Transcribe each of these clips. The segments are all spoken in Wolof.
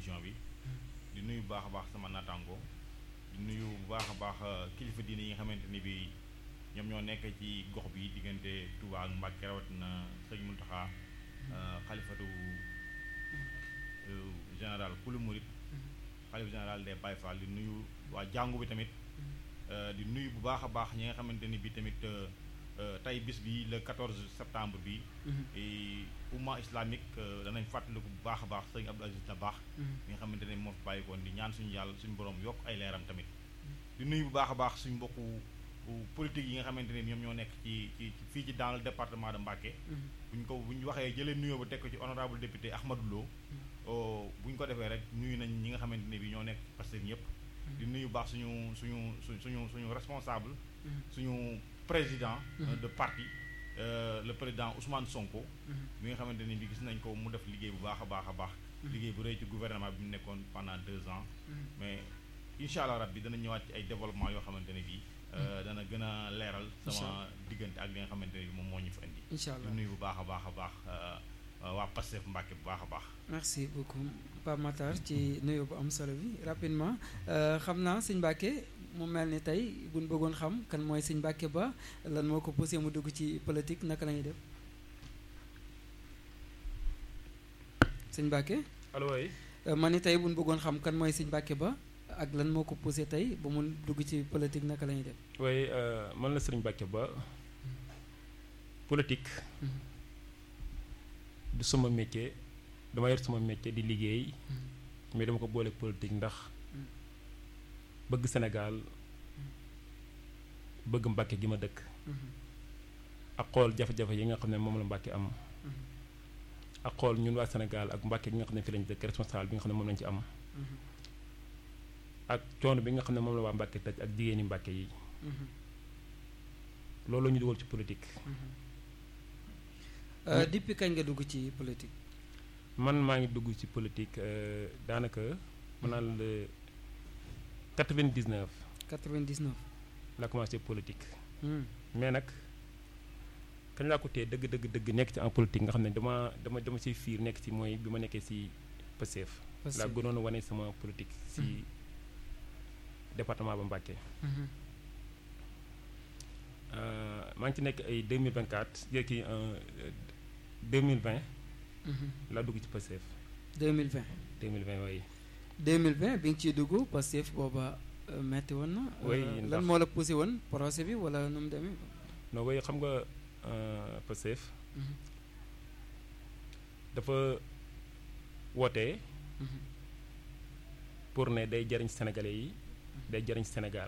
émission bi di nuyu bu baax a baax sama naataango di nuyu bu baax a baax kilifa diine yi nga xamante ni bi ñoom ñoo nekk ci gox bi diggante Touba ak Mbàkke rawatina sëñ Muntaxa xalifatu général kulu murit xalif général des Baye Fall di nuyu waa jàngu bi tamit di nuyu bu baax a baax ñi nga xamante ni bi tamit tey bis bi le 14 septembre bi umma islamique danañ fàttaliku bu baax a baax sëñ Abdou Aziz Dabakh mi nga xamante ne moo fi bàyyikoon di ñaan suñu yàlla suñu borom yokk ay leeram tamit di nuyu bu baax a baax suñu mbokku politique yi nga xamante ne ñoom ñoo nekk ci ci fii ci dans le département de Mbacké bu ñu ko bu ñu waxee jëlee nuyoo ba teg ko ci honorable député Ahmadou Lo bu ñu ko defee rek nuyu nañ ñi nga xamante ne bi ñoo nekk Pastef ñëpp di nuyu baax suñu suñu su suñu suñu responsable suñu président de parti le président Ousmane Sonko mi nga xamante ni bi gis nañ ko mu def liggéey bu baax a baax a baax liggéey bu rëy ci gouvernement bi mu nekkoon pendant deux ans mais incha allah rabbi dana ñëwaat ci ay développement yoo xamante ne bii dana gën a leeral sama diggante ak li nga xamante ne bi moom moo ñu fa indi incha allah nuyu bu baax a baax a baax waa Pastef Mbacké bu baax a baax merci beaucoup Pape Matar ci nuyu bu am solo bi rapidement xam naa sëñ Mbacké mu mel ni tey buñ bëggoon xam kan mooy sëñ Mbacké Ba lan moo ko poussé mu dugg ci politique naka la ñuy def sëñ Mbacké allo oui. ma ni tey buñ bëggoon xam kan mooy sëñ Mbacké Ba ak lan moo ko poussé tey ba mu dugg ci politique naka la ñuy def. oui man la sëriñ Mbacké Ba politique. du sama métier dama yor sama métier di liggéey. mais dama ko boole politique ndax. bëgg Sénégal bëgg Mbacké gi ma dëkk. ak xool jafe-jafe yi nga xam ne moom la Mbacké am. ak xool ñun waa Sénégal ak Mbacké gi nga xam ne fi lañ dëkk responsable bi nga xam ne moom lañ ci am. ak coono bi nga xam ne moom la waa Mbacké taj ak jigéeni Mbacké yi. loolu la ñu dugal ci politique. depuis kañ nga dugg ci politique. man maa ngi dugg ci politique daanaka mën naa la 99. 99. laa commencé politique. mais nag kañ laa ko tee dëgg dëgg dëgg nekk ci en politique nga xam ne dama dama dama ciy fiir nekk ci mooy bi ma nekkee ci Pastef. laa gënoon a wane sama politique ci département ba Mbacké. maa ngi ci nekk ay 2024 yéen kii 2020. laa dugg ci Pastef. 2020. 2020 waaye. 2020 bi nga ciy dugg Pastef booba metti woon na. oui lan moo la poussé woon procès bi wala nu mu demee. non waaye xam nga Pastef. dafa woote. pour ne day jariñ Sénégalais yi. day jariñ Sénégal.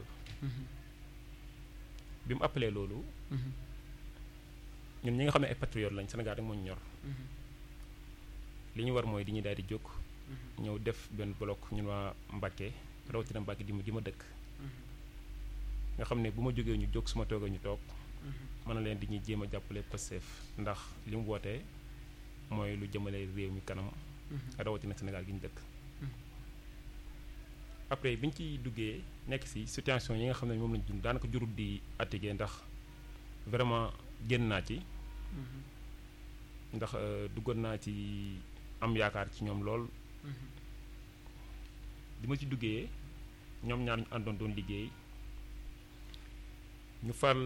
bi mu appelé loolu. ñun ñi nga xam ne ay patriotes lañ Sénégal rek moo ñu ñor. li ñu war mooy di ñu daal di jóg. ñëw def benn bloc ñun waa Mbacké rawatina Mbacké di ma di ma dëkk. nga xam ne bu ma jógee ñu jóg su ma toogee ñu toog. mën na leen di ñuy jéem a jàppale Pastef ndax li mu wootee mooy lu jëmale réew mi kanam. rawatina Sénégal gi ñu dëkk. après bi ñu ciy duggee nekk ci situation yi nga xam ne moom lañ dund daanaka jurul di attigé ndax vraiment génn naa ci. ndax duggoon naa ci am yaakaar ci ñoom lool. bi ma ci duggee ñoom ñaar ñu àndoon doon liggéey ñu fal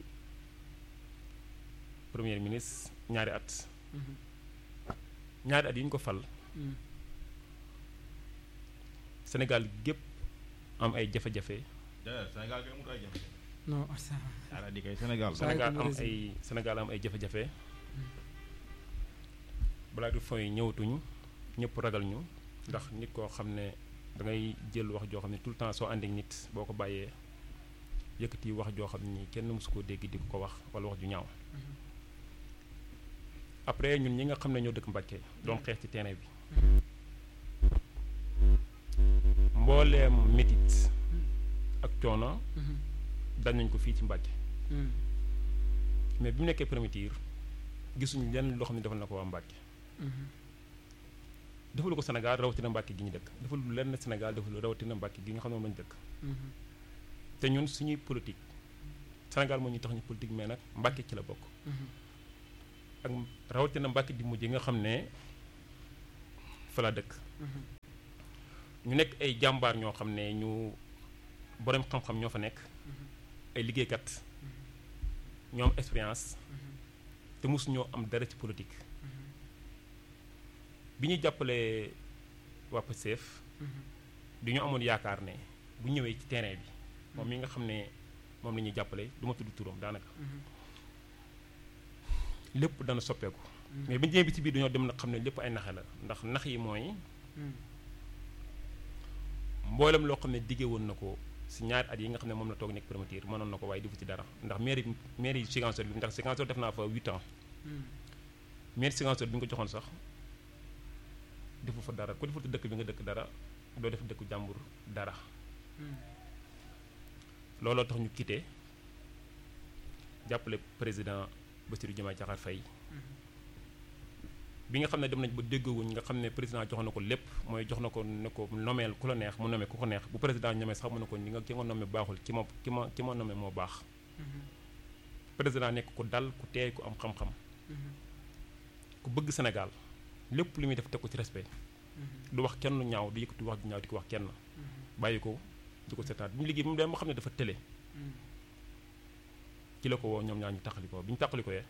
premier ministre ñaari at. ñaari at yi ñu ko fal. Sénégal gépp am ay jafe-jafe. Sénégal kay amut ay jafe. non ala di kay Sénégal. Sénégal am ay Sénégal am ay jafe-jafe. balaa du fooy ñëwatuñu ñëpp ragal ñu ndax nit koo xam ne da ngay jël wax joo xam ne tout le temps soo ànd ak nit boo ko bàyyee yëkkati wax joo xam ni kenn mësu koo dégg di ko wax wala wax ju ñaaw. après ñun ñi nga xam ne ñoo dëkk Mbacké doon xeex ci terrain bi. mbooleem métit ak coono. dañ nañ ko fii ci Mbacké. mais bi mu nekkee premier gisuñu lenn loo xam ne defal na ko waa Mbacké. defalu ko Sénégal rawatina Mbacké gi ñu dëkk defalu lenn Sénégal defalu rawatina Mbacké gi nga xam ne moom lañu dëkk. te ñun suñuy politique Sénégal moo ñu tax ñu politique mais nag Mbacké ci la bokk. ak rawatina Mbacké di mujj nga xam ne fa la dëkk. ñu nekk ay jàmbaar ñoo xam ne ñu borom xam-xam ñoo fa nekk ay liggéeykat ñoo am expérience te mosu ñoo am dara ci politique bi ñu jàppalee waa Pastef di ñu amoon yaakaar ne bu ñëwee ci terrain bi moom mi nga xam ne moom la ñuy jàppale du ma tudd turam daanaka lépp dana soppeeku mais bi ñu demee bi ci biir dañoo dem nag xam ne lépp ay naxe la ndax nax yi mooy mboolem loo xam ne diggee woon na ko si ñaari at yi nga xam ne moom la toog nekk promoteur mënoon na ko waaye defu ci dara ndax mairie mairie Ziguinchor bi ndax Ziguinchor def naa fa huit ans mairie Ziguinchor bi ñu ko joxoon sax defu fa dara ku deful ci dëkk bi nga dëkk dara doo def dëkku jàmbur dara looloo tax ñu quitté jàppale président Bassirou Diomaye Diakhar Faye bi nga xam ne dem nañ ba déggoowuñ nga xam ne président jox na ko lépp mooy jox na ko ne ko nomeel ku la neex mu nomee ku ko neex bu président ñomee sax mu ne ko ñi nga ki nga nomee baaxul ki ma ki ma ki ma nomee moo baax président nekk ku dal ku teey ku am xam-xam ku bëgg Sénégal lépp lu muy def teg ko ci respect du wax kenn lu ñaaw du yëkkati wax ju ñaaw di ko wax kenn bàyyi ko di ko seetaan bi mu liggéey bi mu dem ba xam ne dafa tële ci la ko woo ñoom ñaar ñu taxali ko bi ñu taxali ko yee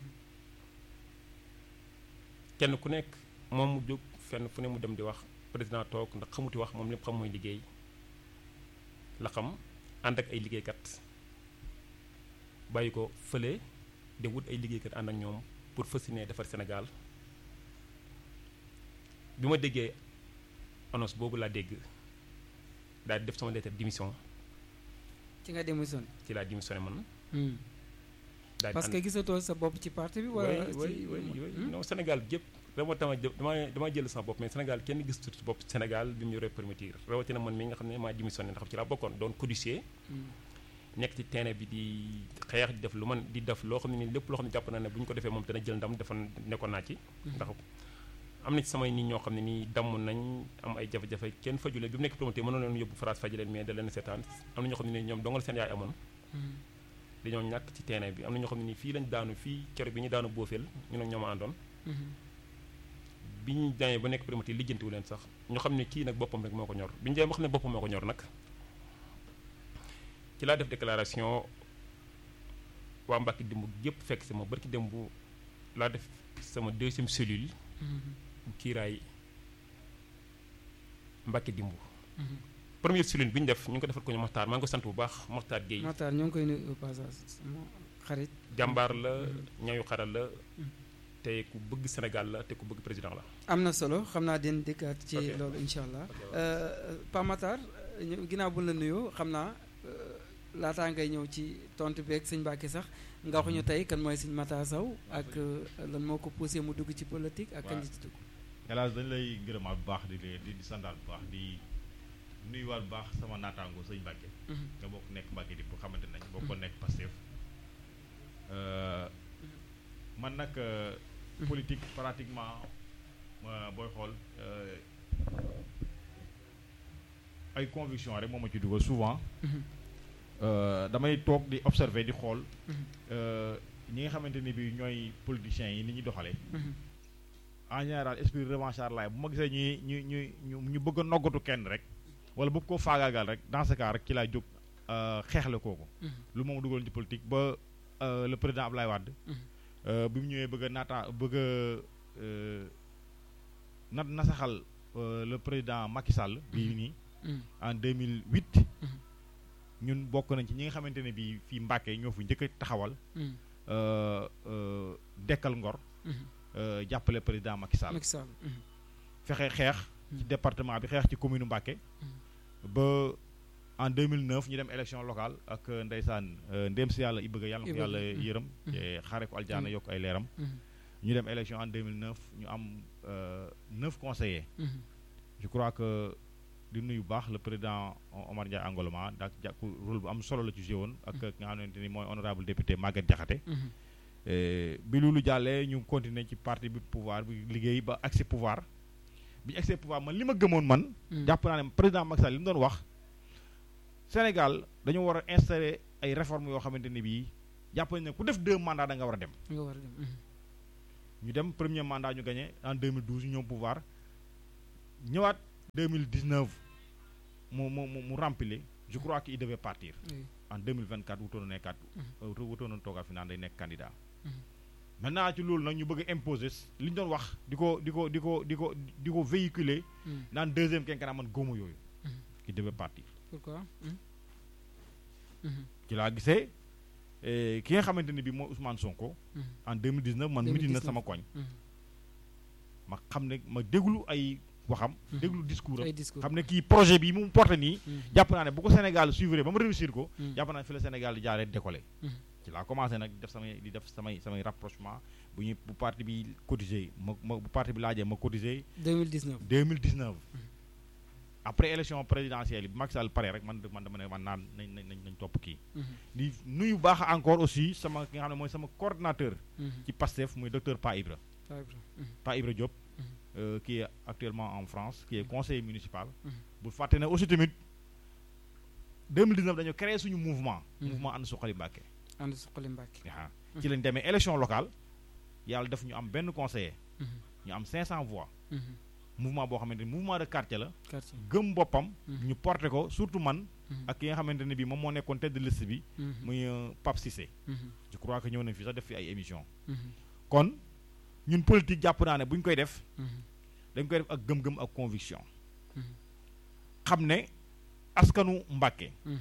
kenn ku nekk moom mu jóg fenn fu ne mu dem di wax président toog ndax xamuti wax moom lépp xam mooy liggéey la xam ànd ak ay liggéeykat bàyyi ko fële de wut ay liggéeykat ànd ak ñoom pour fas yéene defar Sénégal bi ma déggee annonce boobu laa dégg daal di def sama lettre démission ci nga démissionné. ci laa démissionné man. daal di parce que gisatoo sa bopp ci parti bi. wala ci oui oui oui non Sénégal gépp dama tama dama dama jël sama bopp mais Sénégal kenn gisatu ci bopp Sénégal bi mu yoree permettre rawatina man mi nga xam ne maa démissionné ndax ci laa bokkoon doon codicier. nekk ci terrain bi di xeex di def lu man di def loo xam ne nii lépp loo xam ne jàpp naa ne bu ñu ko defee moom dana jël ndam dafa nekkoon naa ci. ndax am na ci samay nit ñoo xam ne nii damm nañ am ay jafe-jafe kenn fajule bi mu nekk promoteur mënoon leen yóbbu France faj leen mais da leen seetaan am na ñoo xam ne nii ñoom dongal seen yaay amoon. dañoo ñàkk ci terrain bi am na ñoo xam ne nii fii lañ daanu fii kero bi ñu daanu boofeel ñu ne ñoom a àndoon. bi ñu demee ba nekk promoteur lijjantiwu leen sax ñu xam ne kii nag boppam rek moo ko ñor bi ñu demee ba xam ne boppam moo ko ñor nag ci laa def déclaration waa Mbacke dimb yëpp fekk sama barki démb laa def sama deuxième cellule. bu kiiraay Mbacke dimb. première cellule bi ñu def ñu ngi ko defal ko ñu Maxtaar maa ngi ko sant bu baax Maxtaar Guèye. Maxtaar ñoo ngi koy nuyu au passage sama xarit. jàmbaar la ñayu xaral la. te ku bëgg Sénégal la te ku bëgg président la. am na solo xam naa den dikkaat ci loolu incha allah. Pa Matar ginnaaw bu la nuyoo xam naa laataa ngay ñëw ci tontu beeg sëñ Mbacke sax nga waxuñu tey kan mooy sëñ Matar Sow ak lan moo ko poussé mu dugg ci politique ak kañ ci dugg. hélas dañu lay gërëmaat bu baax di di di sandaat bu baax di nuyuwaat bu baax sama naataango sëñ Mbacke. nga bokk nekk Mbacke di bu xamante nañ bokk ko nekk Pastef man nag. politique pratiquement booy xool ay conviction rek moo ma ci dugal souvent damay toog di observer di xool ñi nga xamante ni bi ñooy politiciens yi ni ñuy doxalee en général esprit revanchard laay bu ma gisee ñuy ñu ñu ñu ñu bëgg a noggatu kenn rek wala bëgg koo faagaagal rek dans ce cas rek ci laay jóg xeexle kooku lu moom dugaloon ci politique ba le président Ablaye Wade bi mu ñëwee bëgg a naata bëgg a na nasaxal le président Macky Sall bii nii en 2008 ñun bokk nañ ci ñi nga xamante ne bii fii Mbàkke ñoo fi njëkk a taxawal dekkal ngor jàppale président Macky Sall fexe xeex ci département bi xeex ci commune Mbàkke ba en 2009 ñu dem élection locale ak ndeysaan ndéem si yàlla i bëgg yàlla na ko yàlla yërëm xaare ko aljaana yokk ay leeram ñu dem élection en 2009 ñu am neuf conseillers je crois que di nuyu baax le président Omar Ndiaye Angoloma dak jàkku rôle bu am solo la ci joué woon ak nga xamante ni mooy honorable député Maguette Diakhaté bi loolu jàllee ñu continuer ci parti bi pouvoir bi liggéey ba accès pouvoir bi ñu accès pouvoir man li ma gëmoon man jàpp naa ne président Macky Sall li mu doon wax Sénégal dañoo war a installer ay réformes yoo xamante ni bii jàpp nañ ne ku def deux mandats da nga war a dem. nga war a dem. ñu dem premier mandat ñu gagné en 2012 ñu ñëw pouvoir ñëwaat 2019 mu mu mu mu remplir je crois qu'il devait partir oui. en 2024 wutoon na nekkaat Mhm. wutoon na toogaat fi naan day nekk candidat Mhm. maintenant ci loolu nag ñu bëgg a imposer li ñu doon wax di ko di ko di ko di ko di ko véhiculer Hmm. naan deuxième quinquennat man góoma yooyu Mhm. qui devait partir pourquoi Hmm. Mhm. ci laa gisee eh, ki nga xamante ni bi mooy Ousmane Sonko Mhm. en 2019 man midi na 2019. sama koñ Mhm. ma xam ne ma déglu ay waxam Mhm. déglu discours ay am discours xam ne kii projet bi mu porté nii Mhm. jàpp naa ne bu ko Sénégal suivre ba mu réussir ko Mhm. jàpp naa ne fi la Sénégal di jaaree décoller Mhm. ci laa commencé nag def samay di def samay samay rapprochement bu ñu bu parti bi cotisé ma ma bu parti bi laajee ma cotisé 2019 2019 après élection présidentielle yi bu Macky Sall pare rek man man dama ne man naan nañ nañ nañ topp kii Mhm. di nuyu baax encore aussi sama ki nga xam ne mooy sama coordinateur Mhm. ci PASTEF muy docteur Pa Ibra Par exemple. Mhm. Pa Ibra Diop Mhm. euh, qui est actuellement en France qui est conseiller municipal Mhm. bu fàtte ne aussi tamit 2019 dañu créé suñu mouvement Mhm. mouvement ànd suqali Mbàkke ànd suqali Mbàkke aa ci lañ demee élection locale yàlla def ñu am benn conseiller Mhm. ñu am 500 voix Mhm. mouvement boo xamante ni mouvement de quartier la quartier gëm boppam Mhm. ñu porté ko surtout man Mhm. ak ki nga xamante ne bii moom moo nekkoon tête de liste bi Mhm. muy euh, Pape Cissé Mhm. je crois que ñëw nañ fi sax def fi ay émission Mhm. kon ñun politique jàpp naa ne bu ñu koy def Mhm. dañ koy def ak gëm-gëm ak conviction Mhm. xam ne askanu Mbàkke Mhm.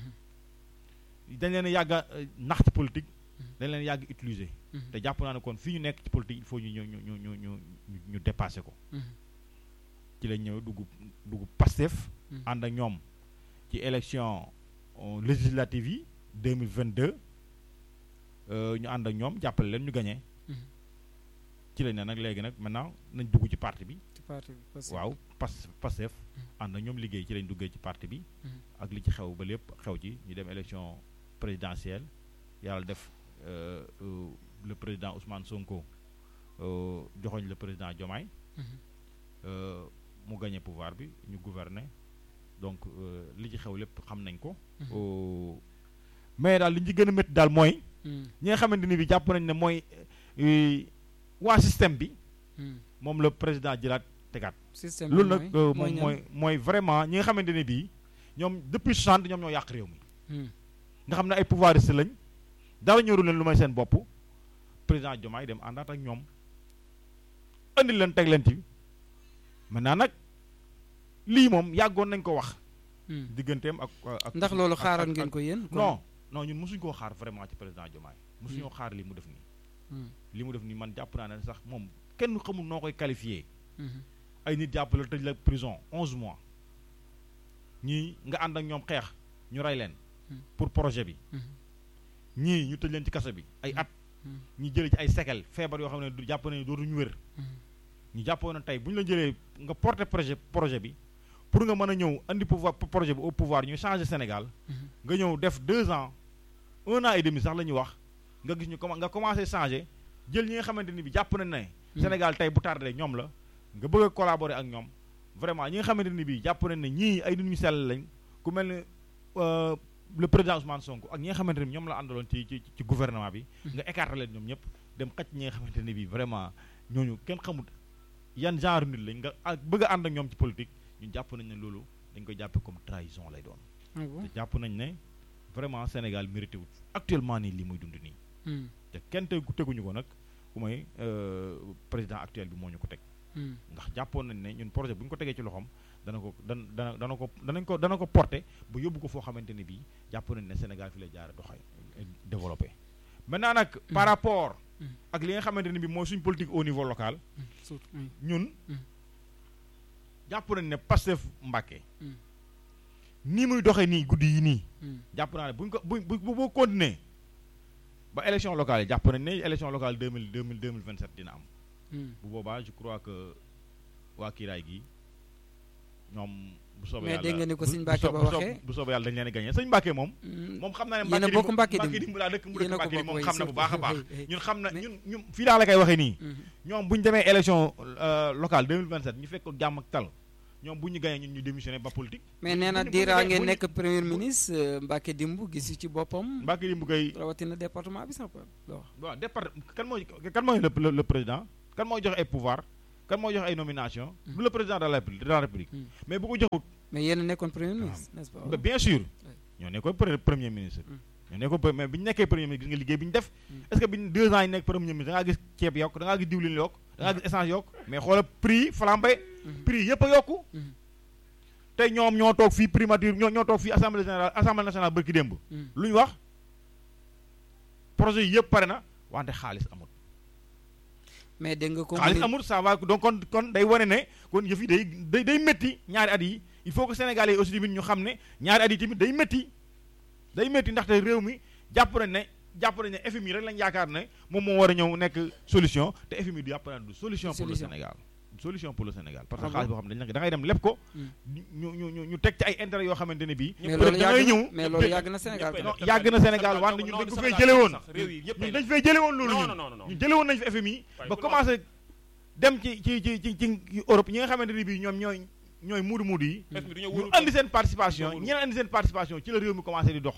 dañ leen a yàgg a euh, nax ci politique Mhm. dañ leen yàgg utiliser Mhm. te jàpp naa ne kon fii ñu nekk ci politique il faut ñu ñu ñu ñu ñu ñu ñu ñu dépasser ko Mhm. ci lañ ñëw dugg dugg Pastef Mhm. ànd ak ñoom ci élection euh, législative yi 2022 euh, ñu ànd ak ñoom jàppale leen ñu gagné Mhm. ci lañ ne nag léegi nag maintenant nañ dugg ci parti bi ci parti bi parce que- waaw pas Pastef Mhm. ànd ak ñoom liggéey ci lañ duggee ci parti bi Mhm. ak li ci xew ba lépp xew ci ñu dem élection présidentielle yàlla def euh, euh, le président Ousmane Sonko euh, joxoñ le président Diomaye Mhm. euh, mu gagné pouvoir bi ñu gouverner donc euh, li ci xew lépp xam nañ ko Mhm. Euh, mais daal li ñu ci gën a métti daal mooy Mhm. ñi nga xamante ni bi jàpp nañ ne mooy euh, waa système bi Mhm. moom la président jëlaat tegaat système loolu bi nag euh, moom ñan? mooy mooy vraiment ñi nga xamante ne bii ñoom depuis 60 ñoom ñoo yàq réew mi Mhm. nga xam ne ay pouvoiristes lañ dara ñoru leen lu may seen bopp président Diomaye dem àndaat ak ñoom andi leen teg leen ci maintenant nag lii moom yàggoon nañ ko wax Mhm. digganteem ak ak ndax loolu ak- xaaroon ak- ngeen ak- ko yéen kon- non non ñun mosuñ koo xaar vraiment ci président Diomaye mosuñoo xaar li mu def nii Mhm. li mu def nii man jàpp naa ne sax moom kenn xamul noo koy qualifié Mhm. ay nit jàpp la tëj la prison onze mois ñii nga ànd ak ñoom xeex ñu rey leen Hmm. pour projet bi Mhm. ñii ñu tëj leen ci kaso bi ay at Mhm. ñi jëlee ci ay séquelles feebar yoo xam ne du jàpp nañu dootuñu wér Mhm. ñu jàppoon na tey bu ñu la jëlee nga porter projet projet bi pour nga mën a ñëw andi pouvoir projet bi au pouvoir ñu changer Sénégal Mhm. nga ñëw def deux ans un an et demi sax la ñuy wax nga gis ñu commen nga commencé changer jël ñi nga xamante ni bi jàpp nañ ne Mhm. Sénégal tey bu tardé ñoom la nga bëgg a collaborer ak ñoom vraiment ñi nga xamante ni bi jàpp nañ ne ñii ay nit ñu sell lañ ku mel ne euh, le président Ousmane Sonko ak ñi nga xamante ni ñoom la àndaloon ci ci ci gouvernement bi nga écarté leen ñoom ñëpp dem xëcc ñi nga xamante ni bi vraiment ñooñu kenn xamut yan genre nit lañ nga ak bëgg a ànd ak ñoom ci politique ñun jàpp nañ ne loolu dañ koy jàppe comme trahison lay doon Ah bon? te jàpp nañ ne vraiment Sénégal mérité wut actuellement nii li muy dund nii Mhm. te kenn tegu teguñu ko nag ku may euh, président actuel bi moo ñu ko teg Mhm. ndax jàppoon nañ ne ñun projet bu ñu ko tegee ci loxoom dana ko dan dana dana ko danañ ko dana ko porter ba yóbbu ko foo xamante ne bii jàpp nañ ne Sénégal fi lay jaare doxay développé maintenant nag par rapport Mhm. ak li nga xamante ne bii mooy suñ politique au niveau local Mhm. surtout oui. ñun Mhm. jàpp nañ ne Pastef Mbacké Mhm. nii muy doxee nii guddi yi nii Mhm. jàpp naa ne buñ ko bu bu bu boo continuer ba élection locale yi jàpp nañ ne élection locale deux mille deux mille deux mille vingt sept dina am Mhm. bu boobaa je crois que waa kiiraay gi ñoom bu soobee Mais yàlla dégg nga ni ko bu- sëñ bu Mbacke soob- ba bu soob- waxee. bu soobee yàlla dañ leen a gagné sëñ Mbacke moom Mhm. moom xam naa ne Yéen a Mbacke bokk dimb- Mbacke Mbacke dimb. dimb laa dëkk mu Yéen dëkk a ko Mbacke dimb bokk, moom oui, xam na bu surtout. baax a baax Oui, oui. ñun xam na Mais- ñun ñun fii laa la koy waxee nii Mhm. ñoom bu ñu demee élection euh, locale 2027 ñu fekk ko jàmm ak tal ñoom bu ñu gagné ñun ñu démissionné ba politique mais nee na bu ñu- bu ñu diiraa gagné- ngeen bu ñu- nekk premier ministre euh, Mbacke Dimbu gisu ci boppam Mbacke dimb koy rawatina département bi sax loo wax waaw départ kan mooy kan mooy le le le président kan mooy joxe ay pouvoir kan moo jox ay nomination du le président de la république de la république Mm. mais bu ko joxut mais yéen a nekkoon premier ministre n'est-ce pas ba bien sûr ñoo nekkoon pre- premier ministre ñoo nekkoon pre- mais bi ñu nekkee premier ministre gis nga liggéey bi ñu def Mm. est-ce que bi ñu deux ans yi nekk premier ministre da ngaa gis ceeb yokk da ngaa gis diwlin yokk da ngaa gis essence yokk mais xoola prix yi flambé Mhm. prix yëpp a yokku Mhm. tey ñoom ñoo toog fii primature ñoo ñoo toog fii assemblée générale assemblée nationale bërki démb Mm. lu ñu wax projet yi yëpp pare na wante xaalis amul mais dégg nga ko mu xaalis ni- amul ça va donc kon kon day wane ne kon yëf yi day day day métti ñaari at yi il faut que sénégalais yi aussi tamit ñu xam ne ñaari at yi tamit day métti day métti ndaxte réew mi jàpp nañ ne jàpp nañ ne FMI rek lañ yaakaar ne moom moo war a ñëw nekk solution te FMI du jàpp nañ du solution pour le Solution. Sénégal solution pour le Sénégal parce que Ah xaalis bon boo xam ne dañ la da ngay dem leb ko Mm. ñu ñu ñu ñu teg ci ay intérêt yoo xamante ne bii mais peut-être loolu da ngay yàgg na ñëw mais loolu yàgg na Sénégal ñëppay non def yàgg na Sénégal non, wante non, ñun non, dañ ko Sénégal fay jële woon sax, réew yi yëppay ñun def. dañ fay jële woon loolu non ñun non non non ñu jële woon nañ fi FMI Waaye ba bu commencé dem ci ci ci ci ci Europe ñi nga xamante ne bii ñoom ñooy ñooy muudu muudu yi FMI du ñëw ñu wóorul andi seen participation Wóorul. ñeneen andi seen participation ci la réew mi commencé di dox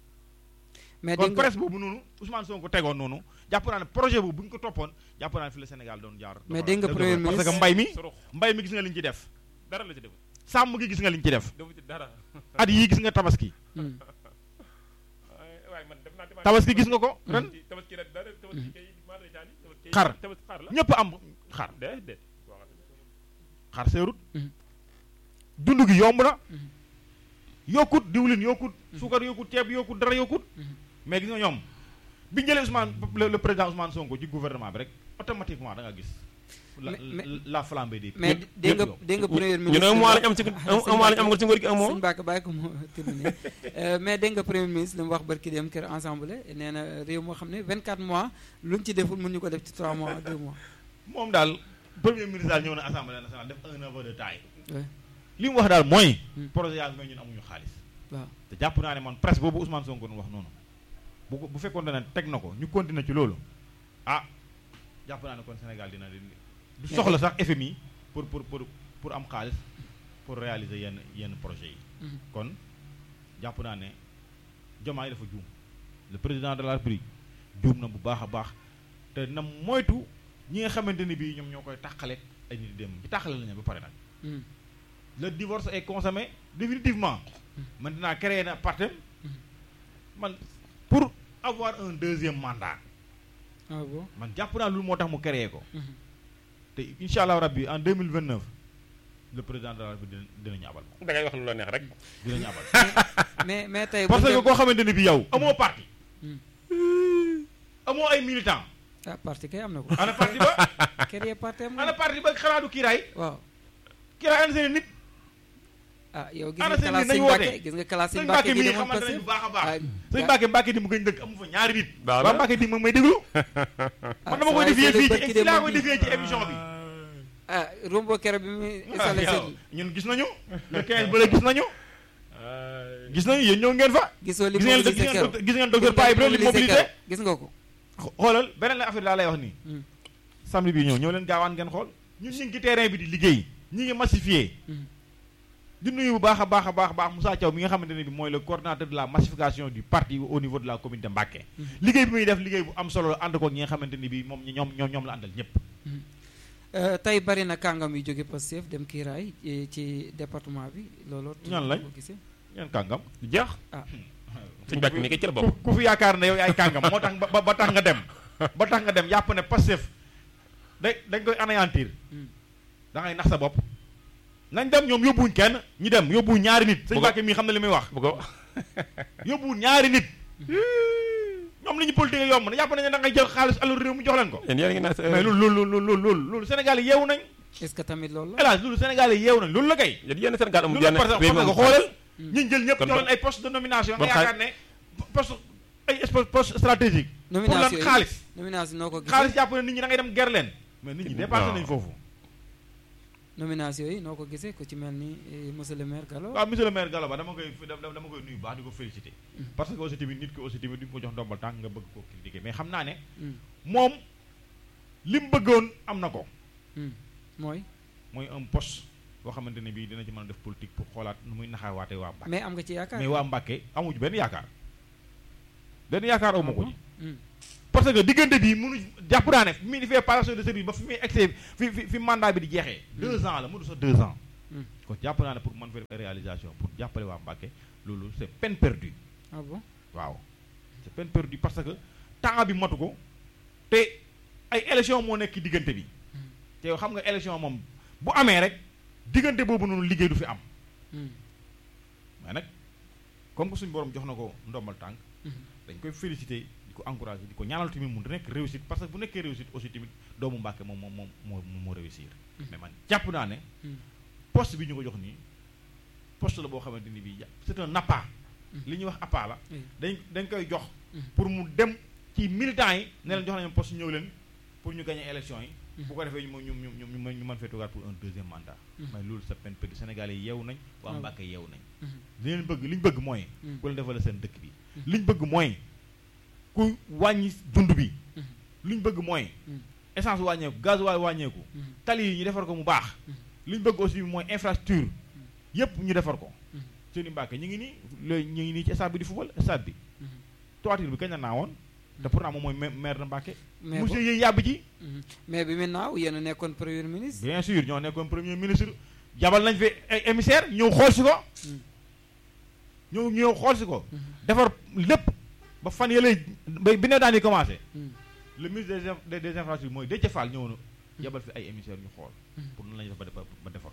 mais kon dégg nga presse boobu noonu Ousmane Sonko tegoon noonu jàpp naa ne projet boobu bu ñu ko toppoon jàpp naa ne fi la Sénégal doon jaar Mais dégg nga doxal- Premier parce que ministre- mbay mi surux mbay mi gis nga li ñu ci def dara la ci def sàmm gi gis nga li ñu ci def defu ci dara at yii gis nga tabaski Mm. waaye waaye man def naa démarche- tabaski gis nga ko ren Tabaski- tabaski rek dara tabaski kay maa lay taali tabaski Xar. tabaski xar la ñëpp am xar déedéet waaw xar seerut Mhm. dund gi yomb na Mhm. yokkut diwlin yokkut suukar yokkut ceeb yokkut dara yokkut Mhm. mais gis nga ñoom bi ñu jëlee Ousmane le, le président Ousmane Sonko ci gouvernement bi rek automatiquement da nga gis la Mais- mais- la, la flambée des mais prix dégg nga yëpp yokk. dégg nga premier ñu ministre ne un mois lañ am ci Ah, un mois lañ am ci nguur gi un mois sëñ Mbacke bàyyi ko mu terminé Euh, mais dégg nga premier ministre li mu wax barki dem kër ensemble nee na réew moo xam ne 24 mois luñ ci deful mun ñu ko def ci 3 mois 2 mois. moom daal premier ministre daal ñëw na assemblée nationale def un aveu de taille Ouais. li mu wax daal mooy Hmm. projet yaa ngi mais ñun amuñu xaalis waaw te jàpp naa ne man presse boobu Ousmane Sonko nu wax noonu bu ko bu fekkoon ne teg na ko ñu continuer ci loolu ah jàpp naa ne kon Sénégal dina di du soxla sax FMI pour pour pour pour am xaalis pour réaliser yenn yenn projets yi Mhm. kon jàpp naa ne Diomaye dafa juum le président de la République juum na bu baax a baax te na moytu ñi nga xamante ni bii ñoom ñoo koy tàqale ay nit dem ci tàqale lañu ba pare nag Mm. le divorce est consommé définitivement maintenant créé na partem man pour avoir un deuxième mandat ah bon man jàpp naa loolu moo tax mu créé ko Mhm. te incha allah rabbi en 2029 le président de la République dina dinañu abal da ngay wax lu la neex rek dinañu abal mais mais tey. parce bu que dem- koo xamante ni bi yow amoo parti Hmm. amoo ay militant ah parti kay am na ko. ana parti ba créer parti am ana na. parti ba xanaa du kiiraay waaw kiiraay ana seen nit ah yow gis ana nga seen classe nit sëñ nañu Mbacke woote. gis nga classe sëñ sëñ Mbacke Mbacke gi mii demoon xamante passé. nañu bu baax a baax ah sëñ Mbacke Mbacke di mu gañ dëkk amu fa ñaari nit Baax waa na. Mbacke di ma may déglu ah, man dama sa koy waay defee fële fii barki ci dem laa moom koy bi. defee ci émission bi ah rombo kero bi muy installé yow, seen ñun gis nañu le 15 ba la gis nañu gis nañu yéen ñëw ngeen fa gisoo li gis ngeen mobilisé gis kero ngeen gis ngeen docteur Paye Ibrahima li mobilisé kero gis nga ko xoolal beneen la affaire laa lay wax nii Hmm. samedi bi ñëw ñëw leen gaawaan ngeen xool ñun ñu ngi ci terrain bi di liggéey ñi ngi massifié Hmm. di nuyu bu baax a baax a baax a baax Moussa Thiaw mi nga xamante ne bi mooy le coordinateur de la massification du parti au niveau de la commune de Mbacké Mhm. liggéey bi muy def liggéey bu am solo la ànd ko ñi nga xamante ni bi moom ñoom ñoom ñoom la àndal ñëpp Euh, tey bari na kàngam yu jóge Pastef dem kiiraay ci ci département bi loolu. Ñan lañ? ko gisee ñeen kàngam du jeex ah sëñ Mbacke mi ngi ci la ku bopp ku fi yaakaar ne yow yaay kàngam moo tax ba ba tax nga dem ba tax nga dem yàpp ne Pastef da dañ koy anéantir Hmm. da ngay nax sa bopp nañ dem ñoom yóbbuwuñ kenn ñi dem yóbbuwuñ ñaari nit sëñ Bu ko- Mbacke mii xam na li muy wax bu ko yóbbuwuñ ñaari nit ñoom li ñu politique yomb na yàpp nañ ne da ngay jël xaalis alalu réew mu jox leen ko yéen yéen a ngi naan sa mais loolu loolu loolu loolu loolu loolu Sénégal yi yeewu nañ est-ce que tamit loolu la. hélas loolu Sénégal yi yeewu nañ loolu la kay yéen yéen Sénégal amul loolu yenn la parce que réew xam nga mi ko xoolal Hmm. ñi jël ñëpp Kon jox ba- leen ay poste de nomination nga ba xaar- yaakaar ne poste ay poste poste stratégique pour lan nomination yi xaalis nomination noo ko gisee xaalis jàpp ne nit ñi da ngay dem ger leen mais nit ñi dépassé Non. nañ foofu nomination yi noo ko gisee ku ci mel ni eh, monsieur le maire Gallo. waaw monsieur le maire Gallo Ba dama koy dama dama koy nuyu baax di ko féliciter parce que aussi tamit nit ki aussi tamit duñ ko jox ndombal tànk nga bëgg koo critiquer mais xam naa ne Hmm. moom li mu bëggoon am na ko Hmm. mooy mooy un poste boo xamante ne bii dina ci mën a def politique pour xoolaat nu muy naxawaatee waa Mbacke mais am nga ci yaakaar. mais waa Mbacke amuñu benn yaakaar benn yaakaar aw ma ko Ah ci parce que diggante bi mënu jàpp naa ne fi muy defee passation de service ba fi muy excès fi fi fi mandat bi di jeexee deux ans la mënu sax deux ans kon jàpp naa ne pour man faire réalisation pour jàppale waa Mbacké loolu c'est peine perdue ah bon waaw c'est peine perdue parce que temps bi matu ko te ay élection moo nekk diggante bi te yow xam nga élection moom bu amee rek diggante boobu noonu liggéey du fi am mais nag comme que suñu borom jox na ko ndombal tànk dañ koy féliciter di ko encourager di ko ñaanal tamit mu nekk réussite parce que bu nekkee réussite aussi tamit doomu Mbacké moom moom moom moo moo réussir mais man jàpp naa ne poste bi ñu ko jox nii poste la boo xamante ni bii c'est un appât li ñuy wax appât la dañ dañ koy jox pour mu dem ci militants yi ne leen jox nañu poste ñëw leen pour ñu gagner élection yi bu ko defee ñu ñu ñu ñu ñu mën fee toogaat pour un deuxième mandat mais loolu sa peine perdue Sénégalais yi yeewu nañ waa Mbacké yeewu nañ li leen bëgg li ñu bëgg mooy ku leen defal seen dëkk bi li ñu bëgg mooy ku wàññi dund bi li ñu bëgg mooy essence wàññeeku gasoil wàññeeku tali yi ñu defar ko mu baax li ñu bëgg aussi mooy infrastructure yépp ñu defar ko seeni Mbacké ñu ngi nii léegi ñu ngi nii ci stade bi di football stade bi toiture bi kañ la naawoon te pourtant moom mooy maire de Mbacké monsieur yi yàbb ci mais bi mu naaw yéen a nekkoon premier ministre bien sûr ñoo nekkoon premier ministre jabal nañ fi ay émissaire ñëw xool si ko ñëw ñëw xool si ko defar lépp ba fan yële ba bi ne daan di commencé le ministre des des infrastructures mooy Déthié Fall ñëw na jabal fi ay émissaire ñu xool pour nan lañu def ba defar ba defar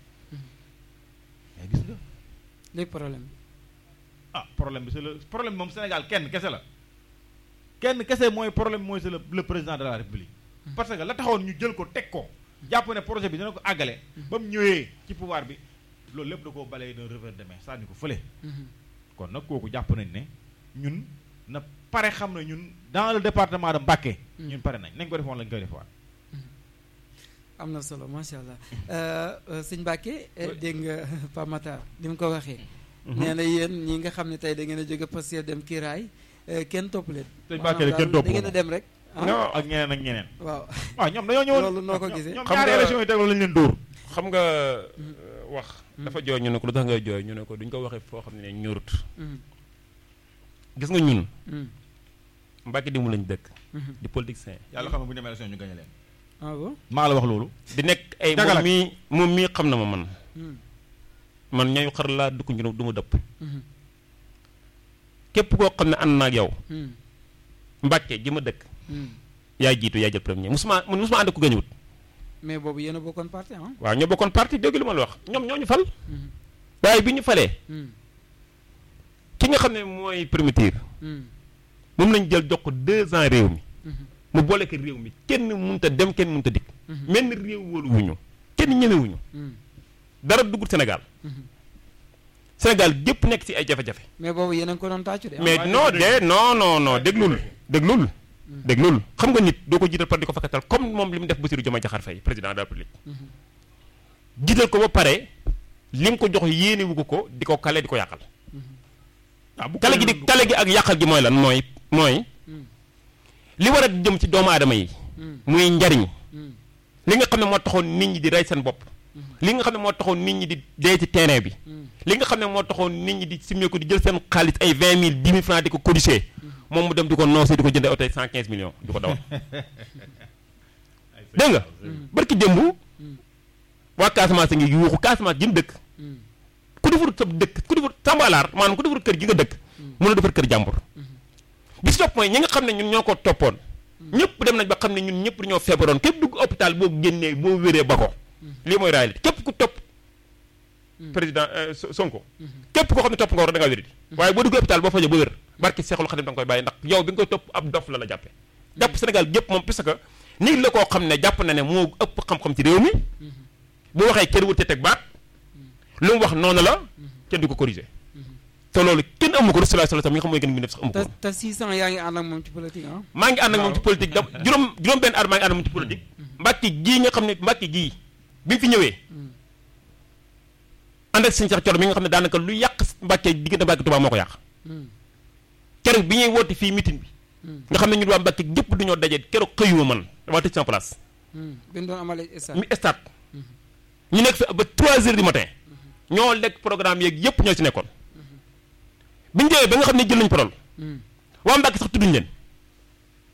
mais gis nga léegi problème ah problème bi c'est le problème moom Sénégal kenn kese la kenn kese mooy problème mooy c'est le le président de la république parce que la taxoon ñu jël ko teg ko jàpp ne projet bi dina ko àggale ba mu ñëwee ci pouvoir bi loolu lépp da koo balee d'un revers de main sànni ko fële kon nag kooku jàpp nañ ne ñun na pare xam ne ñun dans le département de Mbacké ñun pare nañ nañ ko defoon lañ koy defaat am na solo macha allah sëñ Mbacké dégg nga Pape Matar li mu ko waxee nee na yéen ñi nga xam ne tey da ngeen a jóge Pastef dem kiiraay kenn topp leen sëñ Mbacké kenn topp da ngeen a dem rek ak ñeneen ak ñeneen waaw waaw ñoom dañoo ñëwoon loolu noo ko gisee ñoom ñaari élection yi tegal lañ leen dóor xam nga wax dafa jooy ñu ne ko lu tax ngay jooy ñu ne ko duñ ko waxee foo xam ne ñurut gis nga ñun Mbacké di mu lañ dëkk di politicien yàlla xam ne bu ñu demee élection ñu gañe leen ah bon maa la wax loolu di nekk ay moom mii moom mii xam na ma man man ñayu xar laa dugg ñu du ma dëpp képp koo xam ne ànd naa ak yow Mbacké ji ma dëkk yaay jiitu yaay jël premier musuma man musuma ànd ko gañuwut mais boobu yéen a bokkoon parti ah waaw ñoo bokkoon parti dégg lu ma la wax ñoom ñoo ñu fal waaye bi ñu falee ki nga xam ne mooy primitive moom lañ jël jox ko deux ans réew mi mu boole ko réew mi kenn mënut a dem kenn mënut a dikk mel ni réew wóoluwuñu kenn ñemewuñu dara duggut Sénégal Sénégal gépp nekk ci ay jafe-jafe mais boobu yéen a ngi ko doon tàccu de mais non de non non non déglul déglul déglul xam nga nit doo ko jiital par di ko fakkatal comme moom li mu def Bassirou Diomaye Diakhar Faye président de la République jiital ko ba pare li nga ko jox yéene wu ko ko di ko kale di ko yàqal kale gi di kale gi ak yàqal gi mooy lan mooy mooy li war a jëm ci doomu aadama yi muy njariñ li nga xam ne moo taxoon nit ñi di rey seen bopp li nga xam ne moo taxoon nit ñi di dee ci terrain bi li nga xam ne moo taxoon nit ñi di simee ko di jël seen xaalis ay vingt mille dix mille francs di ko codifier moom mu dem di ko noosé di ko jëndee oto cent quinze millions di ko dawal dégg nga barki démb waa Casamance ngi yuuxu Casamance jëm dëkk ku defarut sa dëkk ku defarut sambalaar maanaam ku defarut kër gi nga dëkk mën a defar kër jàmbur bi si topp mooy ñi nga xam ne ñun ñoo ko toppoon ñëpp dem nañ ba xam ne ñun ñëpp dañoo feebaroon képp dugg hôpital boo génnee boo wéree ba ko lii mooy réalité képp ku topp président Sonko képp koo xam ne topp nga war da ngaa wéri di waaye boo dugg hôpital boo fajoo ba wér barki Seexul Xadim da nga koy bàyyi ndax yow bi nga koy topp ab dof la la jàppe jàpp Sénégal gépp moom parce que nit la koo xam ne jàpp na ne moo ëpp xam-xam ci réew mi bu waxee kenn wut te teg baat lu mu wax noonu la kenn du ko corriger te loolu kenn amu ko Rasulullah sallallahu alayhi wasallam mi nga xam mooy gën bi def sax amu ko te 600 yaa ngi ànd ak moom ci politique ah maa ngi ànd ak moom ci politique da juróom juróom benn at maa ngi ànd ak moom ci politique Mbàkke gii nga xam ne Mbàkke gii bi mu fi ñëwee ànd ak sëñ Cheikh Thioro mi nga xam ne daanaka lu yàq Mbàkke diggante Mbàkke Tuubaa moo ko yàq keroog bi ñuy woote fii meeting bi nga xam ne ñun waa Mbàkke gépp duñoo daje keroog xëyuma man dama tëj sama place bi ñu doon amale stade mi stade ñu nekk fi ba 3 heures du matin ñoo lekk programme yeeg yëpp ñoo ci nekkoon bi ñu ñëwee ba nga xam ne jël nañ parole waa Mbàkke sax tudduñ leen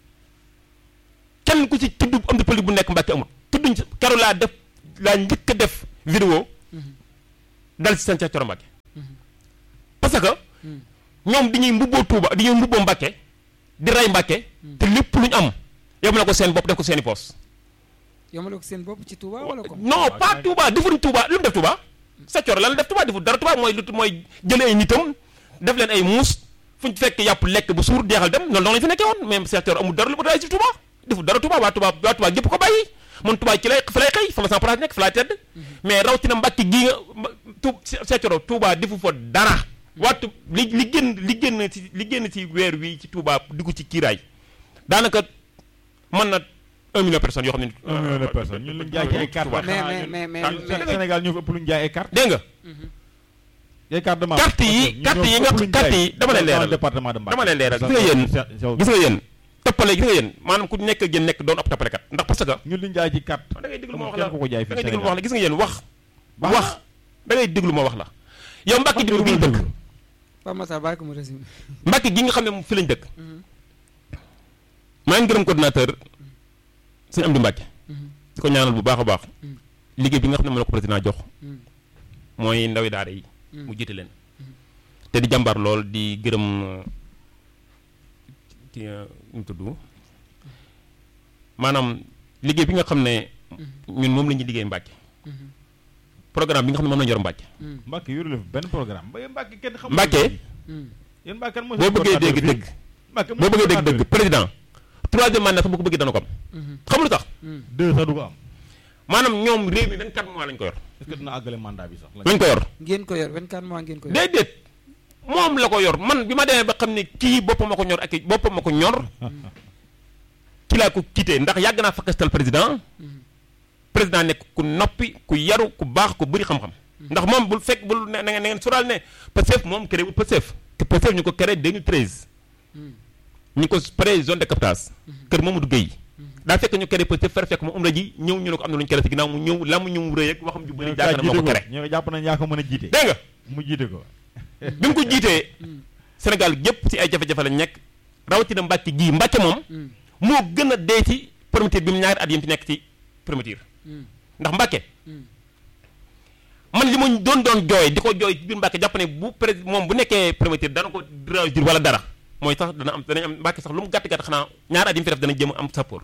kenn ku ci tudd am di politique bu nekk Mbàkke amul tudduñ ci keroog laa def laa njëkk a def vidéo dal ci seen ca Coro Mbàkke parce que ñoom dañuy mbubboo Tuuba dañuy mbubboo Mbàkke di rey Mbàkke te lépp lu ñu am yóbbu na ko seen bopp def ko seeni poos yomale ko seen bopp ci Touba wala ko non pas Touba defuñ Touba lu mu def Touba sa coro lan la def Touba deful dara Touba mooy lu mooy jëlee ay nitam def leen ay muus fu ñu fekk yàpp lekk bu suur jeexal dem noonu noonu lañu fi nekkee woon même sa coro amul dara lu mu daay ci Touba deful dara Touba waa Touba waa Touba gépp ko bàyyi man Touba ci lay fa lay xëy fa ma sama place nekk fa laa tedd mais rawatina Mbàkke gii nga tu sa coro Touba defu fa dara waatu li li génn li génn ci li génn ci weer wi ci Touba dugg ci kiiraay daanaka mën na un million de personnes yoo xam ne. un million de personnes ñun lañ jaay ci ay carte mais mais mais mais Sénégal ñoo fi ëpp lu ñu jaay ay carte dégg nga ay carte de membre carte yi carte yi nga carte yi dama lay leeral département de Mbacké dama lay leeral gis nga yéen gis nga yéen toppale gis nga yéen maanaam ku nekk ak yéen nekk doon ab toppalekat ndax parce que ñun liñ jaay ci carte da ngay déglu ma wax kenn la ku ko jaay da fii ngay déglu ma wax la gis nga yéen wax Baax wax da ngay déglu ma wax la yow Mbàkke gi ñu dëkk Pape Matar bàyyi ko mu résumé Mbàkke gi nga xam ne moom fi lañ dëkk maa ngi gërëm coordinateur sëñ Amdi Mbàkke di ko ñaanal bu baax a baax liggéey bi nga xam ne moom la ko président jox mooy ndawi daara yi mu jiite leen te di jàmbaar lool di gërëm ci ñu tudd maanaam liggéey bi nga xam ne ñun moom la ñuy liggéey Mbàkke programme bi nga xam ne moom la ñu yor Mbàkke Mbàkke yoru la fi benn programme ba Mbàkke kenn xamul Mbàkke yéen Mbàkke kan mooy boo bëggee dégg dëgg Mbàkke boo bëggee dégg dëgg président troisième mandat sax bu ko bëggee dana ko am xam lu tax deux sax du ko am maanaam ñoom réew mi 24 mois lañ ko yor est-ce que dina àggale mandat bi sax lañ ko yor ngeen ko yor 24 mois ngeen ko yor déedéet moom la ko yor man bi ma demee ba xam ne kii boppam ma ko ñor ak boppam ma ko ñor ki laa ko quitté ndax yàgg naa fakastal président président nekk ku noppi ku yaru ku baax ku bëri xam-xam ndax moom bul fekk bul ne na ngeen na ngeen sural ne Pastef moom créé wul Pastef te Pastef ñu ko créé 2013 ñu ko créé zone de captage kër Mamadou Gueye daa fekk ñu créé Pastef fer fekk mu umra ji ñëw ñu ne ko am na lu ñu créé si ginnaaw mu ñëw la mu ñëw rëy ak waxam ju bëri jàkk na moo ko créé ñoo jàpp nañ yaa ko mën a jiite dégg nga mu jiite ko bi mu ko jiitee Sénégal gépp ci ay jafe-jafe lañ nekk rawatina Mbàkke gii Mbàkke moom moo gën a dee ci primature bi mu ñaari at yi mu ci nekk ci primature ndax Mbàkke man li ma doon doon jooy di ko jooy ci biir Mbàkke jàpp ne bu pré moom bu nekkee primature dana ko réussir wala dara mooy sax dana am danañ am Mbàkke sax lu mu gàtt gàtt xanaa ñaari at yi mu fi def dana jëm am sappoor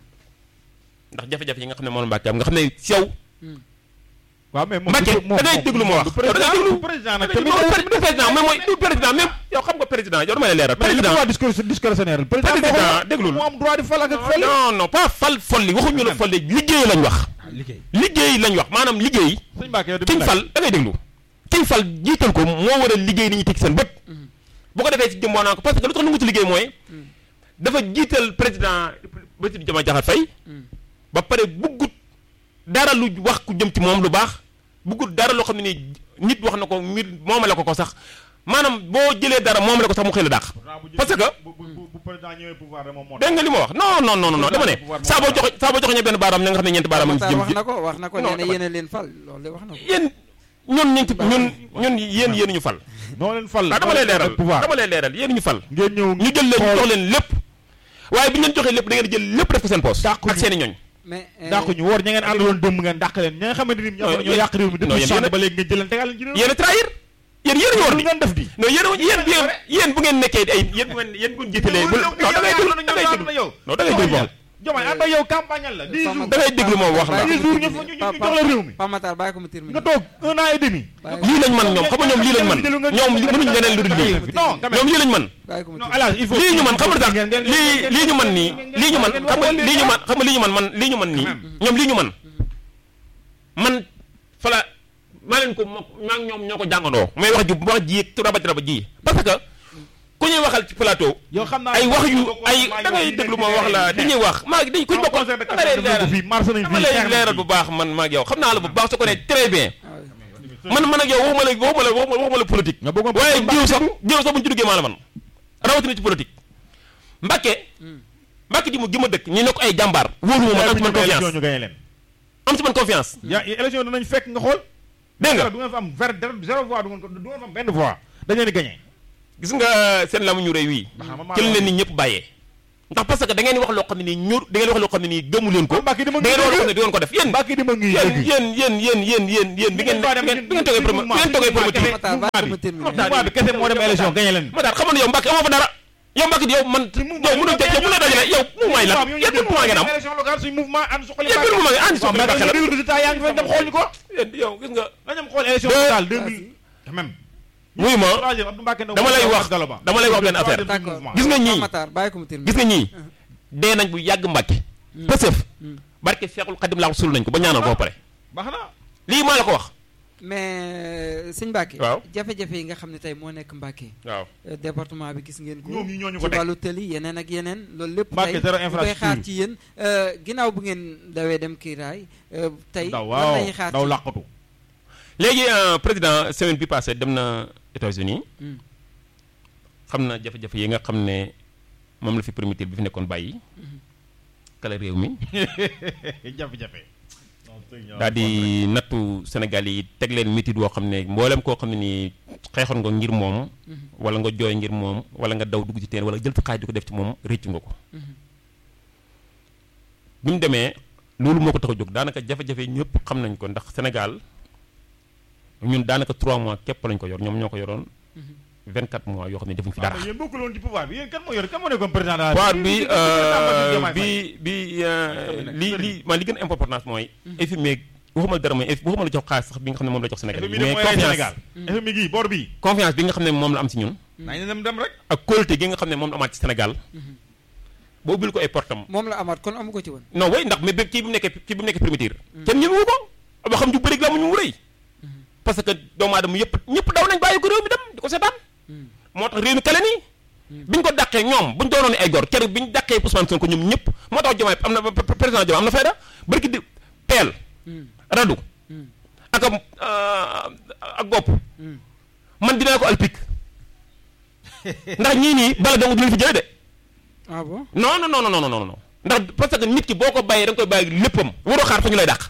ndax jafe-jafe yi nga xam ne moom la Mbàkke am nga xam ne si yow waaw mais moom Mbàkke da ngay déglu ma wax du président da ngay déglu du président nag du tamit président mais mooy du président même yow xam nga président yow dama lay leeral mais président droit discours discrétionnaire président président déglul mu am droit di fal ak ak fal non non pas fal folli waxuñu la folli liggéey lañ wax liggéey liggéey lañ wax maanaam liggéey sëñ Mbacke yow kiñ fal da ngay déglu kiñ fal jiital ko moo war a liggéey ni ñu teg seen bët bu ko defee ci jëm naa ko parce que lu tax nu ngu ci liggéey mooy dafa jiital président Bassirou Diomaye Diakhar Faye ba pare buggut dara lu wax ku jëm ci moom lu baax buggut dara loo xam ne ni nit wax na ko mbir moomale ko ko sax maanaam boo jëlee dara moomale ko sax mu xëy la dàq parce que bu bu bu président ñëwee pouvoir de moom moo dégg nga li ma wax non non non non dama ne saa boo joxe saa boo joxe benn baaraam na nga xam ne ñeenti baaraam a ngi ci jëm wax ci na ko wax na ko Non, nee na dama- yéen a leen fal loolu de wax na ko yéen ñun ñu ci ñun ñun yéen yéen ñu fal noo leen fal ah dama lay leeral pouvoir dama lay leeral yéen ñu fal ngeen ñëw ñu jël leen jox leen lépp waaye bi ñu leen joxee lépp da ngeen jël lépp def ko seen poos Dàqu ak ñu. seen i ñooñ mais dàq ñu woor ña ngeen àndaloon dëmb ngeen dàq leen ña nga xamante ni ñoo Non, ñoo yàq réew mi non, depuis yéen sànq yéen a- ba léegi ngeen jël leen tegal leen ci réew mi yéen a trahir yéen yéen ñu war lu di ngeen def di non yéen yéen yéen yéen bu ngeen nekkee ay yéen bu ngeen yéen bu ngeen jiitalee bu non da ngay déglu da ngay déglu non da ngay déglu moom Jomaay ànd ak yow campagne la dix jours da ngay déglu moom wax la dix jours ñu ñu ñu jox la réew mi Pape Matar bàyyi ko mu terminer nga toog un an et demi lii lañ man ñoom xam nga ñoom lii lañ man ñoom li mënuñ leneen lu dul lii non quand même ñoom lii lañ man bàyyi ko mu non terminer hélas il faut lii ñu man xam nga tax lii lii ñu man nii lii ñu man xam nga lii ñu man xam nga lii ñu man man lii ñu man nii ñoom lii ñu man man fala maa leen ko moo maa ngi ñoom ñoo ko jàngandoo may wax ju wax ji raba raba ji parce que ku ñuy waxal ci plateau yow xam naa ay wax yu ay da ngay déglu ma wax la dañuy wax maa ngi dañ kuñ bokk conseil de dama lay leeral fii mars nañ dama fii lay xeex nañ leeral fii. bu baax man maa ngi yow xam naa la bu baax su ko nee très bien Ah, man man ak yow waxuma la waxuma la waxuma waxuma la politique nga bëggoon waaye jiw sax jiw sax bu ñu ci duggee maa la man rawatina ci politique Mbàkke Mbàkke ji mu gi ma dëkk ñu ne ko ay jàmbaar wóoru ma man am ci man élection confiance ñu gagné leen am ci man confiance ya élection danañ fekk nga xool dégg nga du ngeen fa am ver zéro voix du ngeen ko du ngeen fa am benn voix dañ leen di gagné gis nga seen lamu ñu réew wii Ba xam nga ci la maa leen nit ñëpp bàyyee ndax parce que da ngeen di wax loo xam ne nii ñur da ngeen di wax loo xam ne nii gëmu leen ko da Mbacke dama ngeen di wax loo xam ne di ngeen ko def yéen Mbacke dama ngi yéen dégg yéen yéen yéen yéen yéen yéen bi ngeen Ngeen baa dem bi ngeen toogee promo bi ngeen toogee promoteur Matar bàyyi ko ma terminer. mouvement bi kese moo dem élection gagné leen ma daal xamoon yow Mbacke amoo fa dara yow Mbacke yow man yow mënoo yow mënoo dajale yow mouvement yi lan yéen ban mouvement ngeen am élection locale suñu mouvement ànd suqali yéen ban mouvement ngeen ànd waaw suqali mais Mbacke la déglu résultat yaa ngi fa dem xool ñu ko yéen yow gis nga nañ dem xool élection locale 2000 quand même wuyu ma troisième Abdou Mbacke Ndaw dama lay wax Gallo Ba dama lay wax benn affaire Troisième D'accord. mouvement. gis nga ñii Matar bàyyi ko ma terminer. gis nga ñii dee nañ bu yàgg Mbacke pësëf barke Seexul Xadim laa sul nañ ko ba ñaanal ko ba pare baax na lii maa la ko wax mais sëñ Mbacke. Waaw. jafe-jafe yi nga xam ne tey moo nekk Mbacke. waaw Euh, département bi gis ngeen ko. ñoom ñi ñooñu ci ko teg wàllu tëli yeneen ak yeneen loolu lépp Mbacke tey zéro ñu koy xaar infrastructure. ci yéen euh, ginnaaw bu ngeen dawee dem kiiraay euh, tey daw lan waaw lañuy xaar daw ci làqatu léegi euh, président semaine bi passé dem na États-Unis Hmm. xam na jafe-jafe yi nga xam ne moom la fi primitif bi fi nekkoon bàyyi kala réew mi jafe-jafe daal di nattu Sénégal yi teg leen métit woo xam ne mboolem koo xam ne nii xeexoon nga ngir moom wala nga jooy ngir moom wala nga daw dugg ci teen wala jël sa xaaj di ko def ci moom réccu nga ko bi mu demee loolu moo ko tax a jóg daanaka jafe-jafe ñëpp xam nañ ko ndax Sénégal ñun daanaka 3 mois képp lañ ko yor ñoom ñoo ko yoroon 24 mois yoo xam ne defuñ fi dara. yéen bokkul woon ci pouvoir bi yéen kan moo yor kan moo nekkoon président de la pouvoir République? bi Président Bassirou euh, Diomaye bi Faye. bi euh, li li man li gën a importance mooy. FMI waxuma la dara mooy waxuma la jox xaalis sax bi nga xam ne moom la jox Sénégal FMI mais de mooy rey confiance Sénégal FMI gii boor bii confiance bi nga xam ne moom la am ci ñun. nañ dem dem rek ak qualité gi nga xam ne moom la amaat ci Sénégal. boo ubbil ko ay portam moom la amaat kon amu ko ci woon. non way ndax mais kii bi mu nekkee kii bi mu nekkee primitive. kenn ñemewu ko ba xam ju bëri la mu ñu mu rëy. parce que doomu aadama yëpp ñëpp daw nañ bàyyi ko réew mi dem di ko seetaan. moo tax réew mi kale nii. bi ñu ko dàqee ñoom bu ñu doonoon ay gor keroog bi ñu dàqee Ousmane Sonko ñoom ñëpp moo tax Diomaye am na président Diomaye am na fayda barki di peel. radu. ak am ak gopp. man dinaa ko alpik ndax ñii nii bala dong du leen fi jëlee de. ah bon non non non non non non ndax parce que nit ki boo ko bàyyee da nga koy bàyyi léppam waroo xaar fa ñu lay dàq.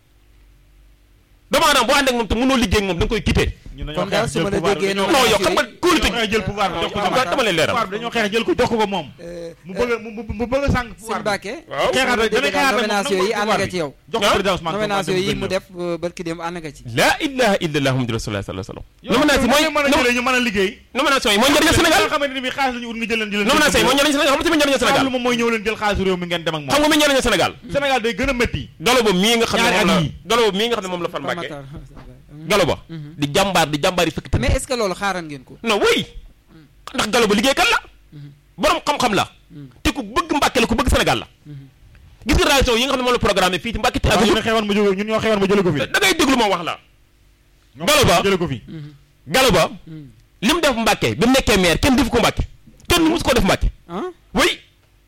doomu aadama boo ànd ak moom te mënoo liggéey ak moom da nga koy quitté. ñun Kon daal su ma la déggee non noonu yow xam nga kóolute dañoo xeex jël pouvoir bi jox ko dama dama leen leeral. pouvoir bi dañoo xeex jël ko jox ko ko moom Euh, mu bëgg a mu mu mu bëgg a sànq sëñ pouvoir bi Mbacke. waaw xeexaat rek damay xeexaat rek moom nomination yi ànd nga ci yow. jox ko Ah. président Ousmane Sonko nomination yi mu 2029. def euh, barki dem ànd nga ci. laa ilaha illallah muhammadu rasulullah sallallahu alayhi wa yow sallam. nomination mooy mën a jëlee ñu mën a liggéey nomination yi mooy njëriñu Sénégal. nga xamante ni bi xaalis la ñu ut nga jël leen jël leen nomination yi mooy njëriñu Sénégal xam nga tamit njëriñu Sénégal. lu moom mooy ñëw leen jël xaalisu réew mi ngeen dem ak xam moom nga mi njëriñu Sénégal. Sénégal day gën a métti galo ba mii nga xam ne Ñaari moom la at yii. galo ba mii nga xam ne moom la fal Pape Mbàkke Matar. galo ba di jàmbaar di jàmbaar yi fekk tamit mais est-ce que loolu xaaran ngeen ko. non oui ndax galo ba liggéeykat la borom xam-xam la te ku bëgg Mbàkke la ku bëgg Sénégal la gis nga réaction yi nga xam ne moom la programme fii ci Mbàkke te waaw ak ñu ne xewoon ma jóge ñun ñoo xewoon ma jële ko fi da ngay déglu moom wax la ñoo Galo Ba. jële ko fi galo ba li mu def Mbàkke bi mu nekkee maire kenn defu ko Mbàkke kenn musu ko def Mbàkke ah oui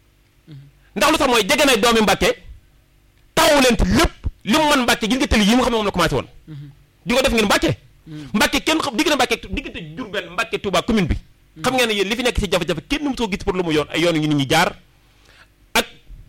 ndax lu tax mooy jege na doomi Mbàkke taxawu leen ci lépp li mu mën Mbàkke gis nga tëli yi nga xam ne moom la commencé woon di ko def ngeen Mbàkke Mbàkke kenn xam diggante Mbàkke diggante Diourbel Mbàkke Touba commune bi xam ngeen ne yéen li fi nekk ci jafe-jafe kenn mu soo gis pour lu mu yoon ay yoon yu nit ñi jaar ak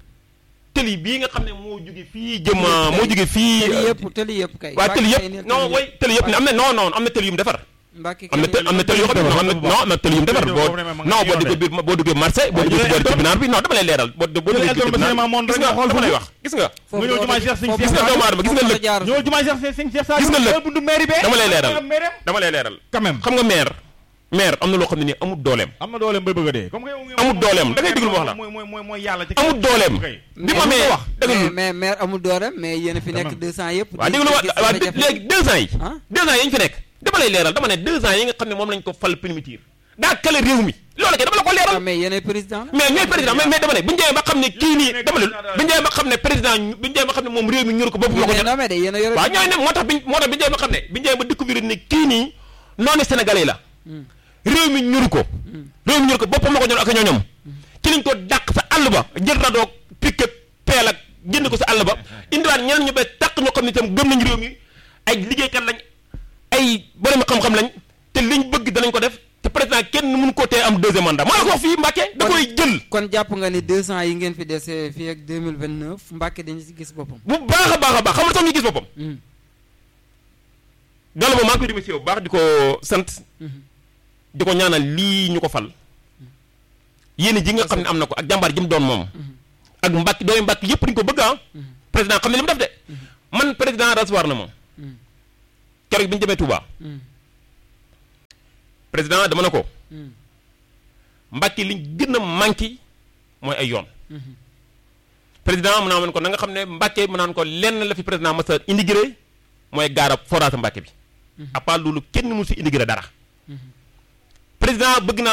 tëli bii nga xam ne moo jóge fii jëm moo jóge fii tëli yëpp tëli yëpp kay. waa tëli Mbacke yëpp non way tëli yëpp ne am na non non am na tëli yu mu defar Mbacke am na të am na tëli yoo xam ne non am na non am na tëli yu mu defar Tëli boo boobu ne ma nga non ci boo yoon duggee biir boo duggee marché boo duggee ci boori tribunal bi non dama lay leeral boo boo duggee ci Elton tribunal Bassirou Mamoun gis rek nga nga xool dama lay foofu. wax gis nga nga ñëw jumaa Cheikh Sëñ gis nga doomu aadama gis nga lëg ñoo jumaa Cheikh Sëñ Cheikh Sall Gis nga lépp. buntu mairie bee dama lay leeral maire dama lay leeral quand même xam nga maire maire am na loo xam ne nii amul dooleem am na dooleem bay bëgg a dee comme que Amul dooleem, da ngay déglu ma wax la. mooy mooy mooy mooy yàlla ci amul dooleem kay. bi mu amee wax dëgg mais lu mais maire amul doole mais yéen a fi nekk même. 200 yëpp. waaw dégg lu ma waaw léegi deux ans yi ah deux ans yi ñu fi nekk dama lay leeral dama ne deux ans yi nga xam ne moom lañ ko fal primitive daa kale réew mi loolu kay dama la ko ah leeral mais yéen ay président la. mais ñooy président mais mais dama ne bu ñu demee ba xam ne kii nii dama ne bu ñu demee ba xam ne président bu ñu demee ba xam ne moom réew mi ñur ko bopp ma ko yéen ñor a nommé de yéen a yore. waaw ñooy ne moo tax bi moo tax bi ñu demee ba xam ne bi ñu demee ba découvrir ne kii nii noonu sénégalais la réew mi ñuru ko réew mi ñuru ko boppam ma ko ñor ak ñooñom ci lañ ko dàq sa àll ba jël radoo pique peel ak génn ko sa àll ba indiwaat ñeneen ñu bees tàq ñoo xam ne itam gëm nañ réew mi ay liggéeykat lañ ay borom xam-xam lañ te liñ bëgg danañ ko def te président kenn mënu ko tee am deuxième mandat moo la ko wax fii Mbàkke da koy jël kon jàpp nga ni 200 yi ngeen fi dese fii ak 2029 Mbacke dañu ci gis boppam. bu baax a baax a baax xam nga tax ñu gis boppam Gallo Ba maa ngi koy remercier bu baax di ko sant di ko ñaanal lii ñu ko fal yéen ji nga xam ne am na ko ak jàmbaar ji mu doon moom ak mbàkk doomi mbàkk yëpp dañu ko bëgg ah président xam ne li mu def de man président recevoir na moom keroog bi ñu demee Touba président dama ne ko mbàkki li gën a manqué mooy ay yoon président mu naa man ko na nga xam ne mbàkke mu naan ko lenn la fi président masa indigré mooy gaara forage mbàkke bi à part loolu kenn mu si indigré dara président bëgg naa